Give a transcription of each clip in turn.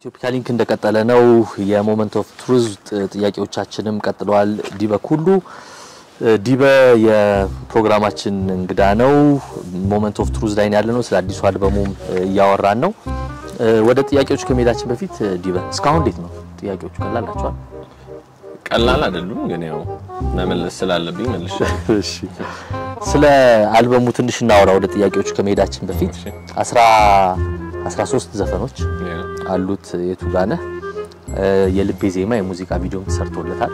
ኢትዮፒካ ሊንክ እንደቀጠለ ነው። የሞመንት ኦፍ ትሩዝ ጥያቄዎቻችንም ቀጥለዋል። ዲበ ኩሉ ዲበ የፕሮግራማችን እንግዳ ነው። ሞመንት ኦፍ ትሩዝ ላይ ያለ ነው። ስለ አዲሱ አልበሙም እያወራን ነው። ወደ ጥያቄዎች ከመሄዳችን በፊት ዲበ እስካሁን እንዴት ነው? ጥያቄዎቹ ቀላል ናቸዋል? ቀላል አይደሉም፣ ግን ያው መመለስ ስላለብኝ መልሼ እሺ ስለ አልበሙ ትንሽ እናወራ። ወደ ጥያቄዎቹ ከመሄዳችን በፊት አስራ 13 ዘፈኖች አሉት። የቱ ጋር ነህ? የልቤ ዜማ የሙዚቃ ቪዲዮም ተሰርቶለታል።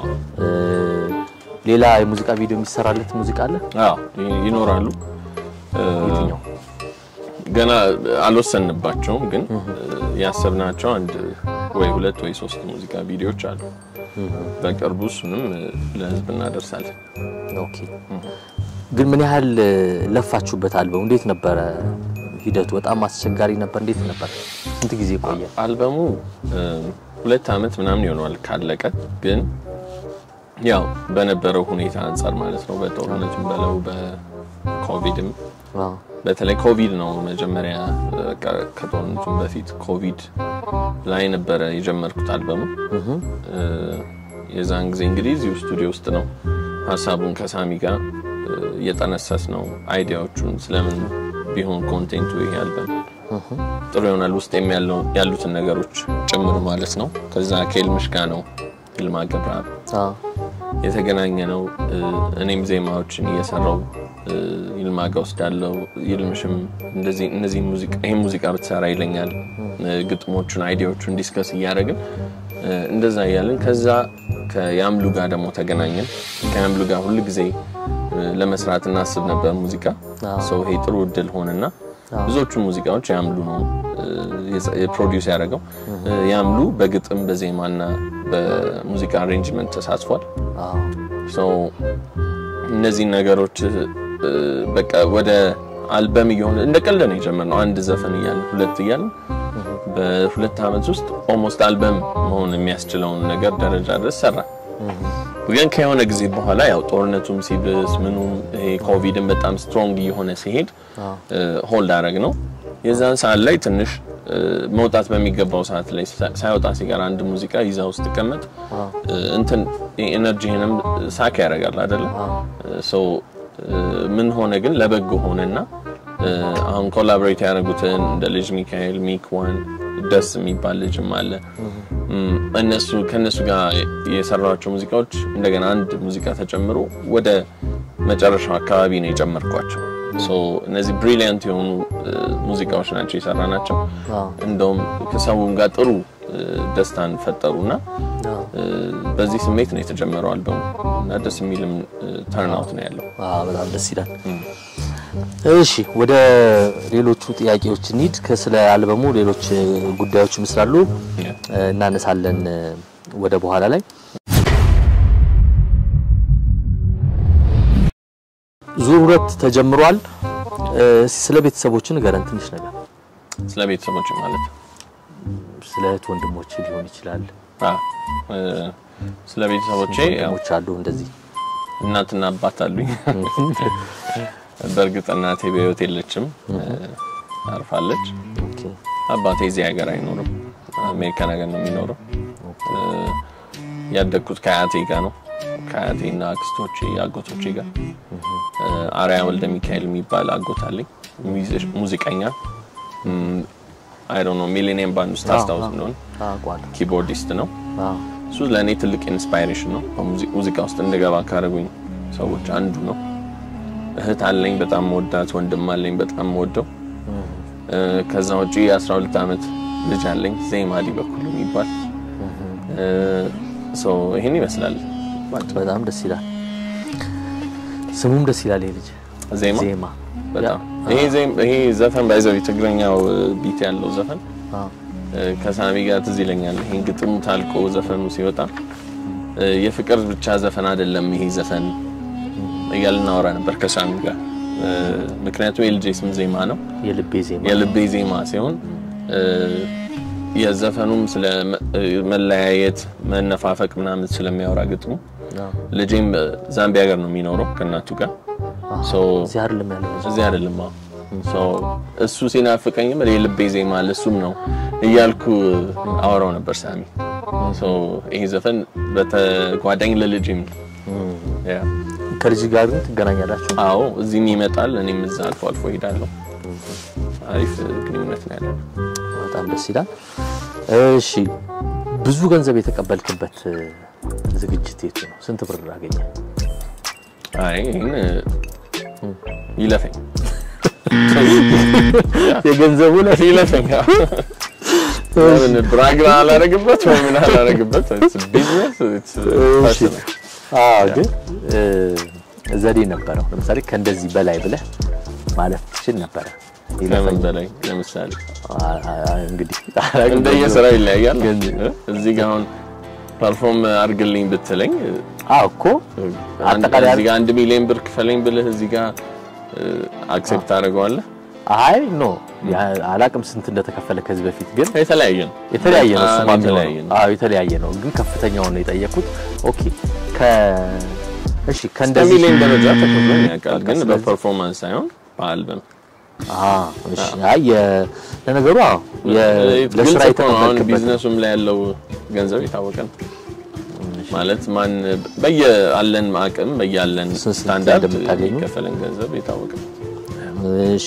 ሌላ የሙዚቃ ቪዲዮ የሚሰራለት ሙዚቃ አለ? አዎ ይኖራሉ። የትኛው? ገና አልወሰንባቸውም፣ ግን ያሰብናቸው አንድ ወይ ሁለት ወይ ሶስት ሙዚቃ ቪዲዮዎች አሉ። በቅርቡ እሱንም ለህዝብ እናደርሳለን። ኦኬ። ግን ምን ያህል ለፋችሁበት? አልበሙ እንዴት ነበረ ሂደቱ? በጣም አስቸጋሪ ነበር? እንዴት ነበር? ስንት ጊዜ ቆየ? አልበሙ ሁለት አመት ምናምን ይሆነዋል ካለቀ። ግን ያው በነበረው ሁኔታ አንጻር ማለት ነው በጦርነቱም በለው በኮቪድም አዎ። በተለይ ኮቪድ ነው መጀመሪያ በቃ ከጦርነቱም በፊት ኮቪድ ላይ ነበረ የጀመርኩት አልበሙ። የዛን ጊዜ እንግዲህ እዚሁ ስቱዲዮ ውስጥ ነው ሀሳቡን ከሳሚ ጋር እየጠነሰስ ነው አይዲያዎቹን ስለምን ቢሆን ኮንቴንቱ ይሄ አልበም ጥሩ ይሆናል ውስጥ ያሉትን ነገሮች ጭምር ማለት ነው። ከዛ ከኤልምሽ ጋር ነው ይልማ ገብረአብ አዎ። የተገናኘ ነው። እኔም ዜማዎችን እየሰራው ይልማ ጋ ወስዳለው። ይልምሽም እንደዚህ እነዚህ ሙዚቃ ይሄን ሙዚቃ ብትሰራ ይለኛል። ግጥሞቹን አይዲያዎቹን ዲስከስ እያደረግን እንደዛ እያልን ከዛ ከያምሉ ጋር ደግሞ ተገናኘን። ከያምሉ ጋር ሁል ጊዜ ለመስራት እናስብ ነበር ሙዚቃ ሰው ይሄ ጥሩ እድል ሆነና ብዙዎቹ ሙዚቃዎች ያምሉ ነው ፕሮዲውስ ያደረገው። ያምሉ በግጥም በዜማና በሙዚቃ አሬንጅመንት ተሳትፏል። አዎ። እነዚህን ነገሮች በቃ ወደ አልበም እየሆነ እንደ ቀልድ ነው የጀመርነው። አንድ ዘፈን እያለን ሁለት እያለን በሁለት ዓመት ውስጥ ኦልሞስት አልበም መሆን የሚያስችለውን ነገር ደረጃ ድረስ ሰራ። ግን ከሆነ ጊዜ በኋላ ያው ጦርነቱም ሲብስ ምኑም ይሄ ኮቪድን በጣም ስትሮንግ እየሆነ ሲሄድ ሆልድ አረግ ነው። የዛን ሰዓት ላይ ትንሽ መውጣት በሚገባው ሰዓት ላይ ሳይወጣ ሲቀር አንድ ሙዚቃ ይዛ ውስጥ ቀመጥ እንትን ኤነርጂህንም ሳክ ያደርጋል አይደለ? ሰው ምን ሆነ ግን ለበጎ ሆነና አሁን ኮላቦሬት ያደረጉትን እንደ ልጅ ሚካኤል ሚክ ዋን ደስ የሚባል ልጅም አለ። እነሱ ከነሱ ጋር የሰራቸው ሙዚቃዎች እንደገና አንድ ሙዚቃ ተጨምሮ ወደ መጨረሻው አካባቢ ነው የጨመርኳቸው። እነዚህ ብሪሊያንት የሆኑ ሙዚቃዎች ናቸው የሰራ ናቸው። እንደውም ከሰውም ጋር ጥሩ ደስታን ፈጠሩና በዚህ ስሜት ነው የተጀመረው አልበሙ እና ደስ የሚልም ተርናውት ነው ያለው። አዎ፣ በጣም ደስ ይላል። እሺ ወደ ሌሎቹ ጥያቄዎች እንሂድ። ከስለ አልበሙ ሌሎች ጉዳዮችም ስላሉ እናነሳለን ወደ በኋላ ላይ። ዙር ሁለት ተጀምሯል። ስለ ቤተሰቦች ንገረን ትንሽ ነገር። ስለ ቤተሰቦች ማለት ስለ እህት ወንድሞች ሊሆን ይችላል። አዎ፣ ስለ ቤተሰቦቼ ያው ወንድሞች አሉ እንደዚህ። እናትና አባት አሉኝ። በእርግጥ እናቴ በህይወት የለችም፣ አርፋለች። ኦኬ አባቴ እዚህ ሀገር አይኖርም፣ አሜሪካ ነገር ነው የሚኖረው። ያደግኩት ከአያቴ ጋር ነው፣ ከአያቴና አክስቶቼ አጎቶቼ ጋር። አርያ ወልደ ሚካኤል የሚባል አጎት አለኝ፣ ሙዚቀኛ አይ ዶንት ኖ ሚሊኒየም ባንድ ውስጥ አስታውስ እንደሆነ አውቀዋለሁ። ኪቦርዲስት ነው። አዎ እሱ ለእኔ ትልቅ ኢንስፓይሬሽን ነው። ሙዚቃ ውስጥ እንደገባ ካደረጉኝ ሰዎች አንዱ ነው። እህት አለኝ በጣም መወዳት፣ ወንድም አለኝ በጣም መወደው። ከዛ ውጪ የ12 ዓመት ልጅ አለኝ ዜማ ዲበኩሉ የሚባል ሰው ይሄን ይመስላል። በጣም ደስ ይላል። ስሙም ደስ ይላል። ይሄ ልጅ ዜማ ዜማ በጣም ይሄ ዜም- ይሄ ዘፈን ባይዘው የትግረኛው ቢት ያለው ዘፈን አዎ ከሳሚ ጋር ትዝ ይለኛል። ይሄን ግጥሙ ታልቆ ዘፈኑ ሲወጣ የፍቅር ብቻ ዘፈን አይደለም ይሄ ዘፈን እያልን እናወራ ነበር ከሳሚ ጋር። ምክንያቱም የልጄ ስም ዜማ ነው፣ የልቤ ዜማ የልቤ ዜማ ሲሆን የዘፈኑም ስለ መለያየት፣ መነፋፈቅ ምናምን ስለሚያወራ ግጥሙ አዎ ልጄም ዛምቢያ ሀገር ነው የሚኖረው ከእናቱ ጋር ሶ እዚህ አይደለም ያለው ልጅ። እዚህ አይደለም። አዎ ሶ እሱ ሲናፍቀኝም የልቤ ዜማ ለሱም ነው እያልኩ አወራው ነበር ሳሚ። ሶ ይሄ ዘፈን በተጓዳኝ ለልጅም ያ ከልጅ ጋር ግን ትገናኛላችሁ? አዎ እዚህም ይመጣል፣ እኔም እዛ አልፎ አልፎ ሄዳለሁ። አሪፍ ግንኙነት ነው ያለን። በጣም ደስ ይላል። እሺ ብዙ ገንዘብ የተቀበልክበት ዝግጅት የቱ ነው? ስንት ብር አገኘ? አይ ይሄን ይለፈኝ የገንዘቡ ላይ ይለፈኝ ምን ብራግ አላረግበት ወይ ምን አላረግበት ቢዝነስ አዎ ግን ዘዴ ነበረው። ለምሳሌ ከእንደዚህ በላይ ብለህ ማለፍ ትችል ነበረ። ከምን በላይ ለምሳሌ አ- አ- እንግዲህ እንደየስራ ይለያያል። ግን- እዚህ ጋር አሁን ፐርፎርም አድርግልኝ ብትለኝ አዎ እኮ አንድ- አጠቃላይ እዚህ ጋር አንድ ሚሊዮን ብር ክፈለኝ ብልህ እዚህ ጋር አክሴፕት ታደርገዋለህ። አይ ኖ ያ- አላቅም ስንት እንደተከፈለ ከዚህ በፊት ግን የተለያየ ነው የተለያየ ነው። እሱማ በጣም የሚሆነው። የተለያየ ነው። አዎ የተለያየ ነው፣ ግን ከፍተኛውን ነው የጠየኩት። ኦኬ ከ እሺ እስከ ከእንደዚህ ሚሊዮን ደረጃ ተከፍሎኝ ያውቃል፣ ግን ስለዚህ- በፐርፎርማንስ ሳይሆን በአልበም አዎ እሺ አይ የ- ለነገሩ አዎ የ- ለስራ ግልጽ እኮ ነው። አሁን የተቀበልክበት ቢዝነሱም ላይ ያለው ገንዘብ የታወቀ ነው። ማለት ማን በየአለን አቅም በያለን ስንት ስታንዳርድ እንደምታገኙ? የሚከፈለን ገንዘብ የታወቀ ነው። እሺ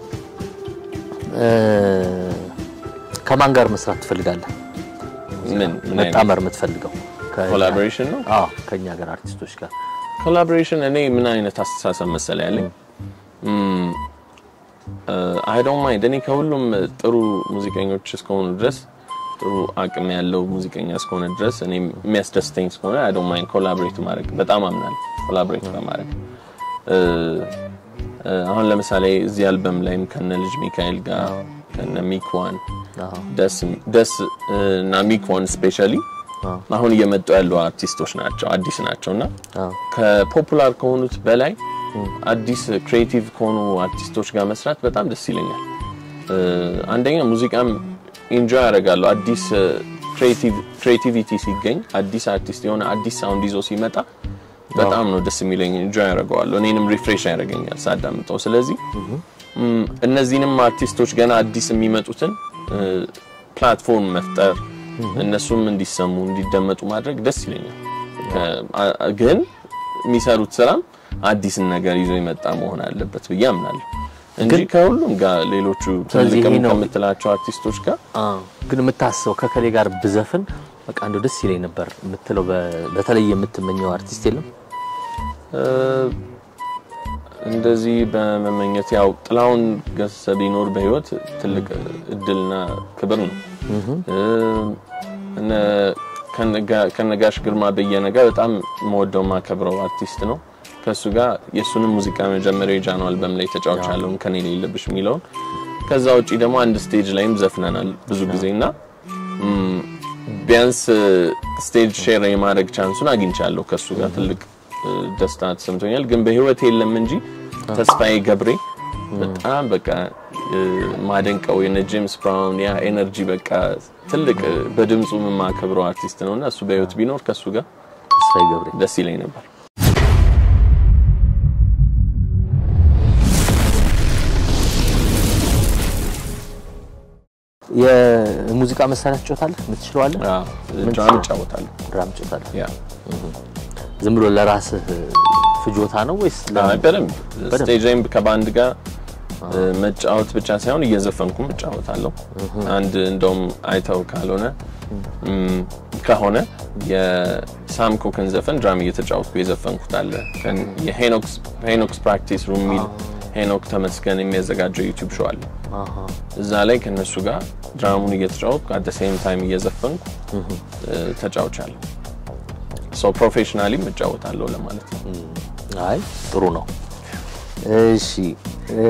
እ ከማን ጋር መስራት ትፈልጋለህ? ምን ምን አይነት መጣመር የምትፈልገው ከ- ኮላቦሬሽን ነው? አዎ ከኛ ጋር አርቲስቶች ጋር ኮላቦሬሽን እኔ ምን አይነት አስተሳሰብ መሰለ ያለኝ አይ ዶንት ማይንድ እኔ ከሁሉም ጥሩ ሙዚቀኞች እስከሆኑ ድረስ ጥሩ አቅም ያለው ሙዚቀኛ እስከሆነ ድረስ እኔ የሚያስደስተኝ እስከሆነ አይ ዶንት ማይንድ ኮላቦሬት ማድረግ በጣም አምናለሁ። ኮላቦሬት በማድረግ እ፣ እ፣ አሁን ለምሳሌ እዚህ አልበም ላይም ከነ ልጅ ሚካኤል ጋር ከነ ሚክዋን አዎ ደስ ደስ እ፣ እና ሚክዋን ስፔሻሊ አዎ አሁን እየመጡ ያሉ አርቲስቶች ናቸው፣ አዲስ ናቸው እና አዎ ከፖፑላር ከሆኑት በላይ አዲስ ክሬቲቭ ከሆኑ አርቲስቶች ጋር መስራት በጣም ደስ ይለኛል። እ፣ አንደኛ ሙዚቃም ኢንጆይ ያደርጋለሁ። አዲስ ክሬቲቪቲ ሲገኝ አዲስ አርቲስት የሆነ አዲስ ሳውንድ ይዞ ሲመጣ በጣም ነው ደስ የሚለኝ። ኢንጆይ ያደርገዋለሁ። እኔንም ሪፍሬሽ ያደርገኛል ሳዳምጠው። ስለዚህ እም፣ እነዚህንም አርቲስቶች ገና አዲስ የሚመጡትን እ፣ ፕላትፎርም መፍጠር እነሱም እንዲሰሙ እንዲደመጡ ማድረግ ደስ ይለኛል። ከ- አ- አ- ግን የሚሰሩት ስራም አዲስን ነገር ይዞ የመጣ መሆን አለበት ብዬ አምናለሁ እንጂ ከሁሉም ጋር ሌሎቹ ስለዚህ ትልቅም ይሄ ነው- ከምትላቸው አርቲስቶች ጋር አዎ ግን የምታስበው ከከሌ ጋር ብዘፍን በቃ እንደው ደስ ይለኝ ነበር የምትለው በ- በተለይ የምትመኘው አርቲስት የለም? እ፣ እንደዚህ በመመኘት ያው ጥላሁን ገሰሰ ቢኖር በህይወት ትልቅ እድልና ክብር ነው። እ፣ እነ ከነጋ- ከነጋሽ ግርማ በየነ ጋር በጣም መወደው ማከብረው አርቲስት ነው። ከእሱ ጋር የእሱንም ሙዚቃ መጀመሪያ የጃኖ አልበም ላይ ተጫውቻለሁ ከኔ የሌለብሽ የሚለውን ከዛ ውጪ ደግሞ አንድ ስቴጅ ላይም ዘፍነናል ብዙ ጊዜ እና ም፣ ቢያንስ ስቴጅ ሼር የማድረግ ቻንሱን አግኝቻለሁ ከእሱ ጋር ትልቅ እ፣ ደስታ ተሰምቶኛል። ግን በህይወት የለም እንጂ ተስፋዬ ገብሬ በጣም በቃ እ፣ ማደንቀው የነ ጄምስ ብራውን ያ ኤነርጂ በቃ ትልቅ እ፣ በድምፁ የማከብረው አርቲስት ነውና እሱ በህይወት ቢኖር ከእሱ ጋር ተስፋዬ ገብሬ ደስ ይለኝ ነበር። የሙዚቃ መሳሪያ ትጫወታለህ? የምትችለዋለህ? ድራም እጫወታለሁ። ድራም ትጫወታለህ? ያ ዝም ብሎ ለራስህ ፍጆታ ነው ወይስ ለ- አይ በደንብ ስቴጅ ላይም ከባንድ ጋር እ፣ መጫወት ብቻ ሳይሆን እየዘፈንኩም እጫወታለሁ። አንድ እንደውም አይተው ካልሆነ እም፣ ከሆነ የሳም ኮክን ዘፈን ድራም እየተጫወትኩ የዘፈንኩት አለ። ከን- የሄኖክስ ሄኖክስ ፕራክቲስ ሩም የሚል ሄኖክ ተመስገን የሚያዘጋጀው ዩቲዩብ ሾው አለ። አሃ እዛ ላይ ከነሱ ጋር ድራሙን እየተጫወትኩ አት ሴም ታይም እየዘፈንኩ እ፣ ተጫውቻለሁ። ሶ ፕሮፌሽናሊም እጫወታለሁ ለማለት ነው። አይ ጥሩ ነው። እሺ እ፣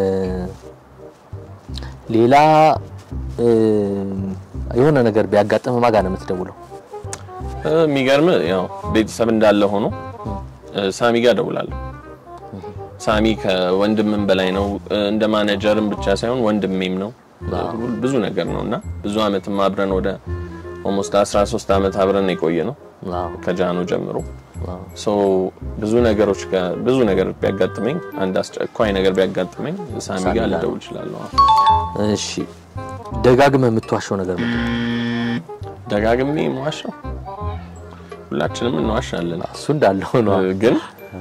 ሌላ እ፣ የሆነ ነገር ቢያጋጥም ማጋ ነው የምትደውለው? እ፣ የሚገርም ያው ቤተሰብ እንዳለ ሆኖ እ፣ ሳሚ ጋር እደውላለሁ። ሳሚ ከወንድምም በላይ ነው። እ፣ እንደ ማኔጀርም ብቻ ሳይሆን ወንድሜም ነው። ሁል- ብዙ ነገር ነው እና ብዙ አመትም አብረን ወደ ኦልሞስት 13 አመት አብረን የቆየ ነው አዎ ከጃኖ ጀምሮ ሶ ብዙ ነገሮች ጋር ብዙ ነገር ቢያጋጥመኝ አንድ አስቸኳይ ነገር ቢያጋጥመኝ ሳሚ ጋር ልደውል እችላለሁ። እሺ ደጋግመህ የምትዋሸው ነገር ምንድን ነው? ደጋግሜ መዋሸው ሁላችንም እንዋሻለን፣ እሱ እንዳለው ነው። ግን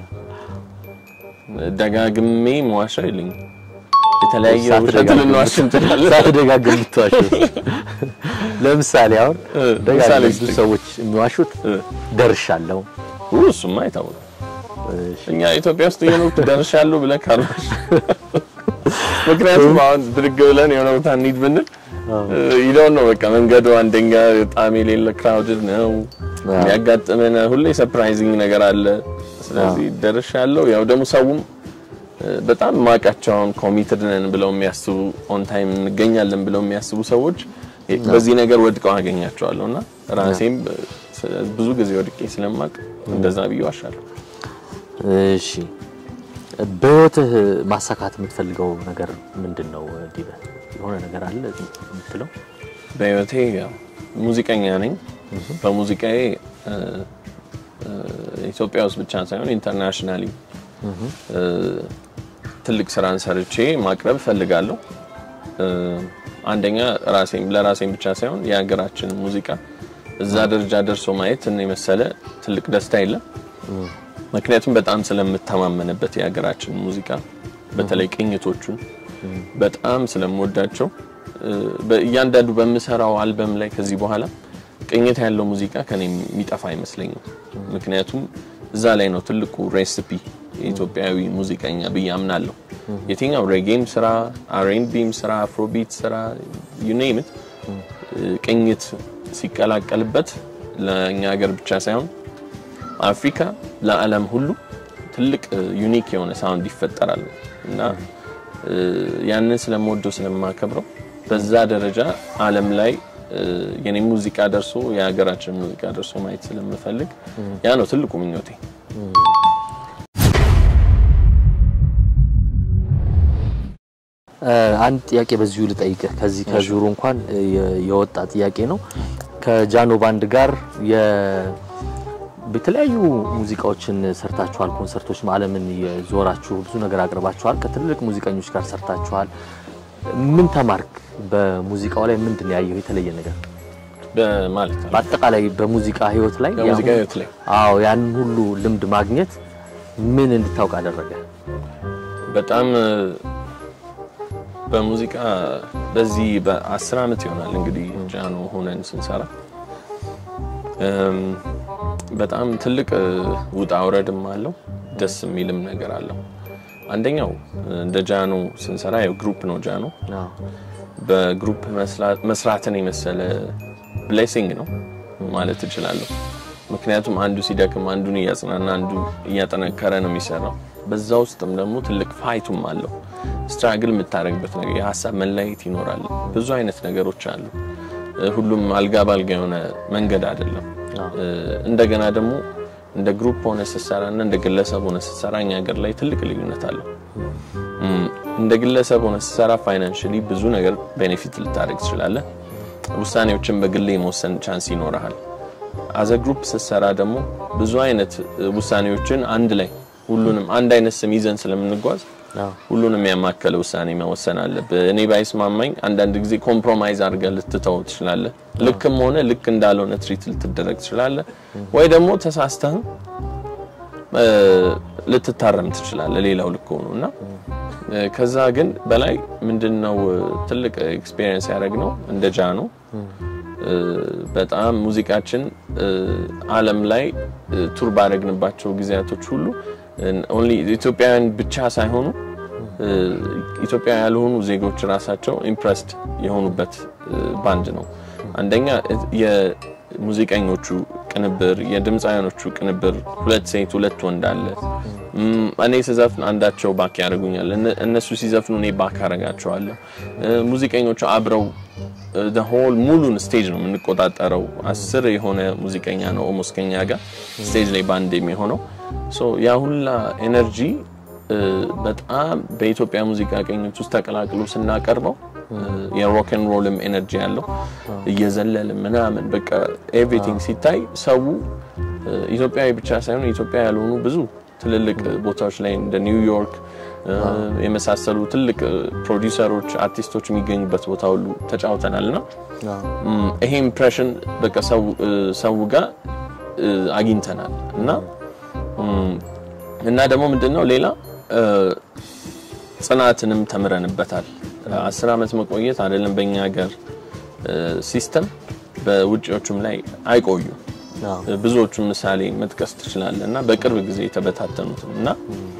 ደጋግሜ መዋሸው የለኝም። የተለያየ ውሸት ልንዋሽ እንችላለን። ሳትደጋግም የምትዋሸው ለምሳሌ አሁን ምሳሌ ደጋግመህ ብዙ ስጠኝ። ሰዎች የሚዋሹት ደርሻለሁ። ው እሱማ አይታወቅም። እኛ ኢትዮጵያ ውስጥ እየኖርኩ ደርሻለሁ ብለህ ካልዋሽ ምክንያቱም አሁን ብድግ ብለን የሆነ ቦታ እንሂድ ብንል ይለውን ነው በቃ መንገዱ አንደኛ በጣም የሌለ ክራውድድ ነው። የሚያጋጥመን ሁሌ ሰርፕራይዚንግ ነገር አለ። ስለዚህ ደርሻለሁ። ያው ደግሞ ሰውም በጣም ማቃቸውን ኮሚትድ ነን ብለው የሚያስቡ ኦን ታይም እንገኛለን ብለው የሚያስቡ ሰዎች በዚህ ነገር ወድቀው አገኛቸዋለሁ እና ራሴም ብዙ ጊዜ ወድቄ ስለማቅ እንደዛ ብዬ ዋሻለሁ። እሺ በህይወትህ ማሳካት የምትፈልገው ነገር ምንድን ነው ዲበ? የሆነ ነገር አለ የምትለው? በህይወቴ ያው ሙዚቀኛ ነኝ። በሙዚቃዬ እ፣ እ፣ ኢትዮጵያ ውስጥ ብቻ ሳይሆን ኢንተርናሽናሊ እ፣ ትልቅ ስራን ሰርቼ ማቅረብ እፈልጋለሁ። እ፣ አንደኛ ራሴም ለራሴም ብቻ ሳይሆን የሀገራችን ሙዚቃ እዛ ደረጃ ደርሶ ማየት እኔ የመሰለ ትልቅ ደስታ የለም። ምክንያቱም በጣም ስለምተማመንበት የሀገራችን ሙዚቃ በተለይ ቅኝቶቹን በጣም ስለምወዳቸው እ፣ በእያንዳንዱ በምሰራው አልበም ላይ ከዚህ በኋላ ቅኝት ያለው ሙዚቃ ከኔ የሚጠፋ አይመስለኝም። ምክንያቱም እዛ ላይ ነው ትልቁ ሬሲፒ የኢትዮጵያዊ ሙዚቀኛ ብዬ አምናለሁ። የትኛው ሬጌም ስራ፣ አርኤንቢም ስራ፣ አፍሮቢት ስራ ዩ ኔም ኢት ቅኝት ሲቀላቀልበት ለእኛ ሀገር ብቻ ሳይሆን አፍሪካ ለዓለም ሁሉ ትልቅ ዩኒክ የሆነ ሳውንድ ይፈጠራል እና እ፣ ያንን ስለምወደው ስለማከብረው በዛ ደረጃ ዓለም ላይ እ፣ የኔ ሙዚቃ ደርሶ የሀገራችን ሙዚቃ ደርሶ ማየት ስለምፈልግ ያ ነው ትልቁ ምኞቴ። እ፣ አንድ ጥያቄ በዚሁ ልጠይቅህ። ከዚህ ከዙሩ እንኳን እ፣ የ- የወጣ ጥያቄ ነው። ከጃኖ ባንድ ጋር የ- የተለያዩ ሙዚቃዎችን ሰርታችኋል። ኮንሰርቶች ዓለምን የዞራችሁ ብዙ ነገር አቅርባችኋል። ከትልልቅ ሙዚቀኞች ጋር ሰርታችኋል። ምን ተማርክ? በሙዚቃው ላይ ምንድን ነው ያየው የተለየ ነገር? በማለት ነው በአጠቃላይ በሙዚቃ ህይወት ላይ በሙዚቃ ያን- ህይወት ላይ አዎ ያን ሁሉ ልምድ ማግኘት ምን እንድታውቅ አደረገ? በጣም እ፣ በሙዚቃ በዚህ በአስር ዓመት ይሆናል እንግዲህ ጃኖ ሆነን ስንሰራ እም፣ በጣም ትልቅ እ፣ ውጣ ውረድም አለው ደስ የሚልም ነገር አለው። አንደኛው እ፣ እንደ ጃኖ ስንሰራ ያው ግሩፕ ነው ጃኖ አዎ በግሩፕ መስራት- መስራትን የመሰለ ብሌሲንግ ነው ማለት እችላለሁ። ምክንያቱም አንዱ ሲደክም አንዱን እያጽናና አንዱ እያጠነከረ ነው የሚሰራው። በዛ ውስጥም ደግሞ ትልቅ ፋይቱም አለው። ስትራግል የምታደርግበት ነገር የሀሳብ መለያየት ይኖራል። ብዙ አይነት ነገሮች አሉ። እ፣ ሁሉም አልጋ ባልጋ የሆነ መንገድ አይደለም። እ፣ እንደገና ደግሞ እንደ ግሩፕ ሆነ ስትሰራ እና እንደ ግለሰብ ሆነ ስትሰራ እኛ ሀገር ላይ ትልቅ ልዩነት አለው። እም፣ እንደ ግለሰብ ሆነ ስትሰራ ፋይናንሽሊ ብዙ ነገር ቤኔፊት ልታደርግ ትችላለህ። ውሳኔዎችን በግሌ የመወሰን ቻንስ ይኖርሃል። አዘ ግሩፕ ስትሰራ ደግሞ ብዙ አይነት እ፣ ውሳኔዎችን አንድ ላይ ሁሉንም አንድ አይነት ስም ይዘን ስለምንጓዝ አዎ ሁሉንም ያማከለ ውሳኔ መወሰን አለብህ። እኔ ባይስማማኝ አንዳንድ ጊዜ ኮምፕሮማይዝ አድርገህ ልትተው ትችላለህ። ልክም ሆነ ልክ እንዳልሆነ ትሪት ልትደረግ ትችላለህ። ወይ ደግሞ ተሳስተህም እ፣ ልትታረም ትችላለህ። ሌላው ልክ ሆኖ እና እ፣ ከዛ ግን በላይ ምንድነው እ፣ ትልቅ ኤክስፔሪየንስ ያደረግነው እንደ ጃኖ እ፣ በጣም ሙዚቃችን እ፣ ዓለም ላይ እ፣ ቱር ባደረግንባቸው ጊዜያቶች ሁሉ ኦንሊ ኢትዮጵያውያን ብቻ ሳይሆኑ እ፣ ኢትዮጵያ ያልሆኑ ዜጎች ራሳቸው ኢምፕረስድ የሆኑበት እ፣ ባንድ ነው። አንደኛ እ፣ የሙዚቀኞቹ ቅንብር፣ የድምፃውያኖቹ ቅንብር ሁለት ሴት ሁለት ወንድ አለ። እም፣ እኔ ስዘፍን አንዳቸው ባክ ያደርጉኛል፣ እነ- እነሱ ሲዘፍኑ እኔ ባክ አደርጋቸዋለሁ። እ፣ ሙዚቀኞቹ አብረው ሆል ሙሉን ስቴጅ ነው የምንቆጣጠረው። አስር የሆነ ሙዚቀኛ ነው ኦልሞስት ከኛ ጋር ስቴጅ ላይ ባንድ የሚሆነው ሶ ያ ሁላ ኤነርጂ እ፣ በጣም በኢትዮጵያ ሙዚቃ ቅኝት ውስጥ ተቀላቅሎ ስናቀርበው የሮክን ሮልም ኤነርጂ ያለው እየዘለል ምናምን በቃ ኤቭሪቲንግ ሲታይ ሰው ኢትዮጵያዊ ብቻ ሳይሆን ኢትዮጵያ ያልሆኑ ብዙ ትልልቅ ቦታዎች ላይ እንደ ኒውዮርክ የመሳሰሉ ትልቅ ፕሮዲውሰሮች፣ አርቲስቶች የሚገኙበት ቦታ ሁሉ ተጫውተናል እና ይሄ ኢምፕሬሽን በቃ ሰው ጋር አግኝተናል እና እና ደግሞ ምንድነው ሌላ ጽናትንም ተምረንበታል። አስር ዓመት መቆየት አይደለም በእኛ ሀገር ሲስተም በውጭዎቹም ላይ አይቆዩም። ብዙዎቹን ምሳሌ መጥቀስ ትችላለህ እና በቅርብ ጊዜ የተበታተኑትም እና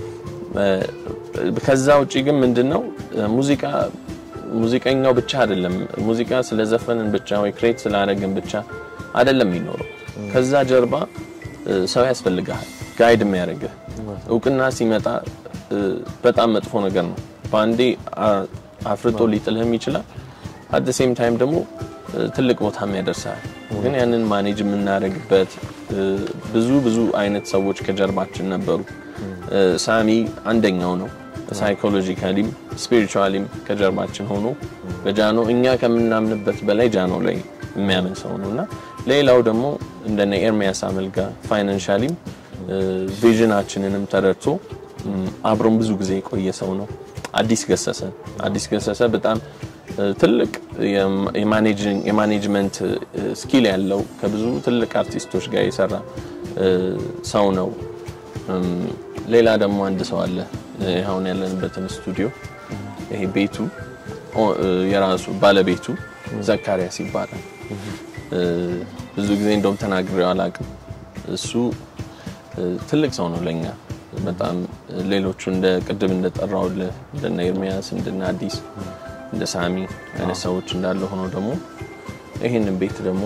ከዛ ውጪ ግን ምንድነው ሙዚቃ ሙዚቀኛው ብቻ አይደለም ሙዚቃ ስለዘፈንን ብቻ ወይ ክሬት ስላደረግን ብቻ አይደለም የሚኖረው። ከዛ ጀርባ ሰው ያስፈልግሃል፣ ጋይድ የሚያደርግህ እውቅና ሲመጣ በጣም መጥፎ ነገር ነው። በአንዴ አፍርጦ ሊጥልህም ይችላል። አት ሴም ታይም ደግሞ ትልቅ ቦታም ያደርሳል። ግን ያንን ማኔጅ የምናደርግበት ብዙ ብዙ አይነት ሰዎች ከጀርባችን ነበሩ። ሳሚ አንደኛው ነው። ሳይኮሎጂካሊም ስፒሪቹዋሊም ከጀርባችን ሆኖ በጃኖ እኛ ከምናምንበት በላይ ጃኖ ላይ የሚያምን ሰው ነው እና ሌላው ደግሞ እንደነ ኤርሚያስ አመልጋ ፋይናንሻሊም ቪዥናችንንም ተረድቶ አብሮን ብዙ ጊዜ የቆየ ሰው ነው። አዲስ ገሰሰ አዲስ ገሰሰ በጣም ትልቅ የማኔጅመንት ስኪል ያለው ከብዙ ትልቅ አርቲስቶች ጋር የሰራ ሰው ነው። ሌላ ደግሞ አንድ ሰው አለ። አሁን ያለንበትን ስቱዲዮ ይሄ ቤቱ የራሱ ባለቤቱ ዘካሪያስ ይባላል። ብዙ ጊዜ እንደውም ተናግሬው አላውቅም። እሱ ትልቅ ሰው ነው ለኛ በጣም ሌሎቹ እንደ ቅድም እንደጠራውልህ እንደነ ኤርሚያስ እንደነ አዲስ እንደ ሳሚ አይነት ሰዎች እንዳለ ሆኖ ደግሞ ይህንን ቤት ደግሞ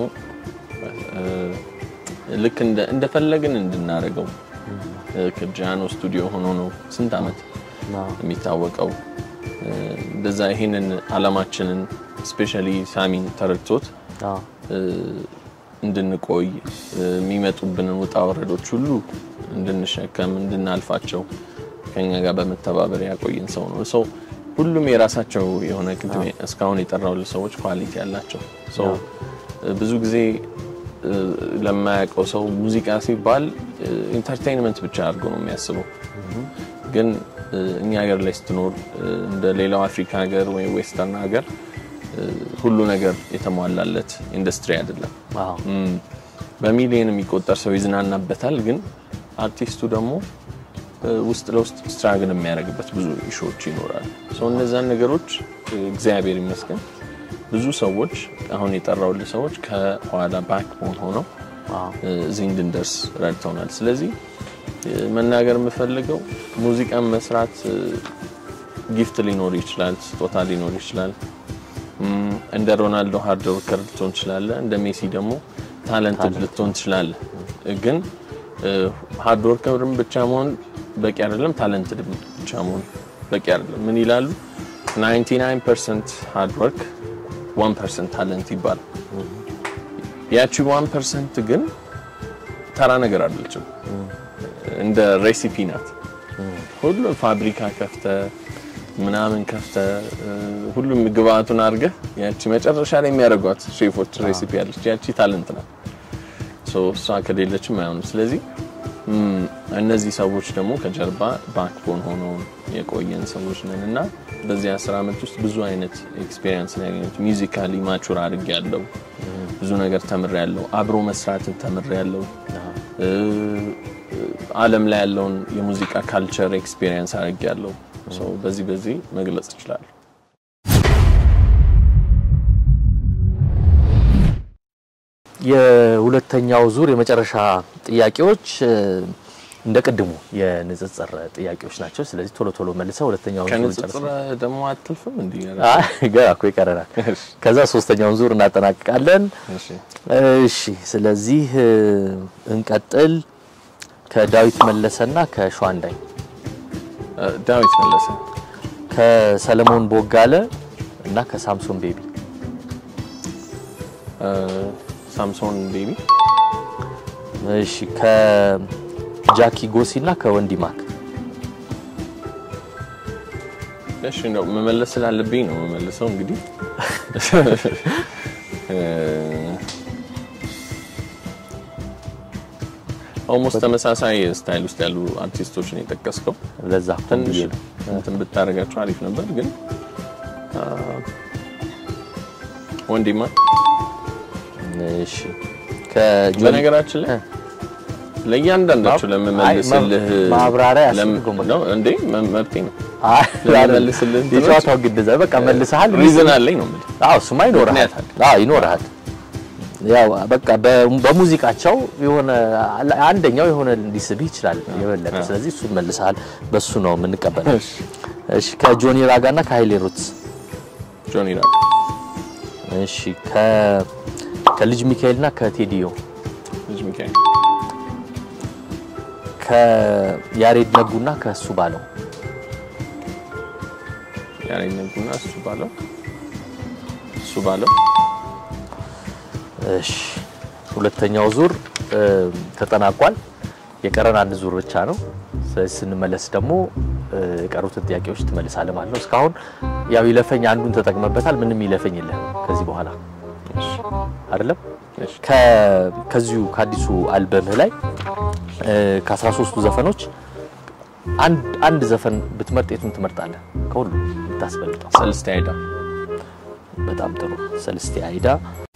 ልክ እንደፈለግን እንድናደርገው ከጃኖ ስቱዲዮ ሆኖ ነው ስንት ዓመት የሚታወቀው። እንደዛ ይህንን አላማችንን ስፔሻሊ ሳሚን ተረድቶት እንድንቆይ የሚመጡብንን ውጣ ወረዶች ሁሉ እንድንሸከም እንድናልፋቸው ከኛ ጋር በመተባበር ያቆየን ሰው ነው። ሰው ሁሉም የራሳቸው የሆነ ቅድሜ እስካሁን የጠራው ሰዎች ኳሊቲ ያላቸው ሰው ብዙ ጊዜ ለማያውቀው ሰው ሙዚቃ ሲባል ኢንተርቴይንመንት ብቻ አድርጎ ነው የሚያስበው። ግን እኛ ሀገር ላይ ስትኖር እንደ ሌላው አፍሪካ ሀገር ወይም ዌስተርን ሀገር ሁሉ ነገር የተሟላለት ኢንዱስትሪ አይደለም። በሚሊዮን የሚቆጠር ሰው ይዝናናበታል። ግን አርቲስቱ ደግሞ ውስጥ ለውስጥ ስትራግል የሚያደርግበት ብዙ ኢሾዎች ይኖራሉ። ሰው እነዛን ነገሮች እግዚአብሔር ይመስገን ብዙ ሰዎች አሁን የጠራውልህ ሰዎች ከኋላ ባክቦን ሆነው እዚህ እንድንደርስ ረድተውናል። ስለዚህ መናገር የምፈልገው ሙዚቃን መስራት ጊፍት ሊኖር ይችላል፣ ስጦታ ሊኖር ይችላል። እንደ ሮናልዶ ሃርድ ወርከር ልትሆን ትችላለህ። እንደ ሜሲ ደግሞ ታለንትድ ልትሆን ትችላለህ። ግን ሃርድ ወርከርም ብቻ መሆን በቂ አይደለም፣ ታለንትድ ብቻ መሆን በቂ አይደለም። ምን ይላሉ? 99% ሃርድ ወርክ 1% ታለንት ይባላል። ያቺ 1% ግን ተራ ነገር አይደለችም፣ እንደ ሬሲፒ ናት። ሁሉም ፋብሪካ ከፍተ ምናምን ከፍተ ሁሉም ግብአቱን አድርገህ ያቺ መጨረሻ ላይ የሚያደርጓት ሼፎች ሬሲፒ ያለች ያቺ ታለንት ናት። እሷ ከሌለችም አይሆንም። ስለዚህ እነዚህ ሰዎች ደግሞ ከጀርባ ባክቦን ሆነው የቆየን ሰዎች ነን እና በዚህ አስር ዓመት ውስጥ ብዙ አይነት ኤክስፔሪንስ ነው ያገኘሁት። ሚውዚካሊ ማቹር አድርግ ያለው ብዙ ነገር ተምር ያለው አብሮ መስራትን ተምር ያለው ዓለም ላይ ያለውን የሙዚቃ ካልቸር ኤክስፔሪንስ አድርግ ያለው በዚህ በዚህ መግለጽ እችላለሁ። የሁለተኛው ዙር የመጨረሻ ጥያቄዎች እንደ ቅድሙ የንጽጽር ጥያቄዎች ናቸው። ስለዚህ ቶሎ ቶሎ መልሰው ሁለተኛውን ዙር ከንጽጽር ደግሞ አትልፍም እንዲ ገና እኮ ይቀረናል። ከዛ ሶስተኛውን ዙር እናጠናቅቃለን። እሺ፣ ስለዚህ እንቀጥል። ከዳዊት መለሰና ከሸዋንዳኝ ዳዊት መለሰ ከሰለሞን ቦጋለ እና ከሳምሶን ቤቢ ሳምሶን ቤቢ እሺ ከጃኪ ጎሲ እና ከወንዲ ማክ እሺ ነው መመለስ ስላለብኝ ነው መመለሰው እንግዲህ ኦልሞስት ተመሳሳይ ስታይል ውስጥ ያሉ አርቲስቶችን የጠቀስከው ለዛ እኮ ትንሽ ብዬ ነው። እንትን ብታደርጋቸው አሪፍ ነበር፣ ግን አ፣ ወንድማ እሺ ከጆኒ በነገራችን ላይ እ። ለእያንዳንዳችሁ አይ፣ ለምመልስልህ ማብራሪያ ለም- ያስፈልገው ነው እንዴ መ- መብቴ ነው። አይ ለመልስልህ እንትኖች የጨዋታው ግድ በቃ መልሰሃል። ሪዝን አለኝ ነው የምልህ። አዎ እሱማ ይኖርሃል። ምክንያት አዎ ይኖርሃል። ያው በቃ በ- በሙዚቃቸው የሆነ አንደኛው የሆነ ሊስብህ ይችላል የበለጠ። ስለዚህ እሱን መልሰሃል። በሱ ነው የምንቀበለው። እሺ እሺ ከጆኒ ራጋና ከሃይሌ ሩትስ ጆኒ ራጋ፣ እሺ ከ ከልጅ ሚካኤልና ከቴዲዮ ልጅ ሚካኤል፣ ከያሬድ ነጉና ከሱ ባለው ያሬድ ነጉና እሱ ባለው እሱ ባለው እሺ ሁለተኛው ዙር እ፣ ተጠናቋል። የቀረን አንድ ዙር ብቻ ነው። ስለዚህ ስንመለስ ደግሞ እ፣ የቀሩትን ጥያቄዎች ትመልሳለህ ማለት ነው። እስካሁን ያው ይለፈኝ አንዱን ተጠቅመበታል። ምንም ይለፈኝ የለም ከዚህ በኋላ እሺ አይደለም። እሺ ከ- ከዚሁ ከአዲሱ አልበምህ ላይ እ፣ ከ13ቱ ዘፈኖች አንድ አንድ ዘፈን ብትመርጥ የቱን ትመርጣለህ? ከሁሉ ብታስበልጠው። ሰልስቴ አይዳ በጣም ጥሩ ሰልስቴ አይዳ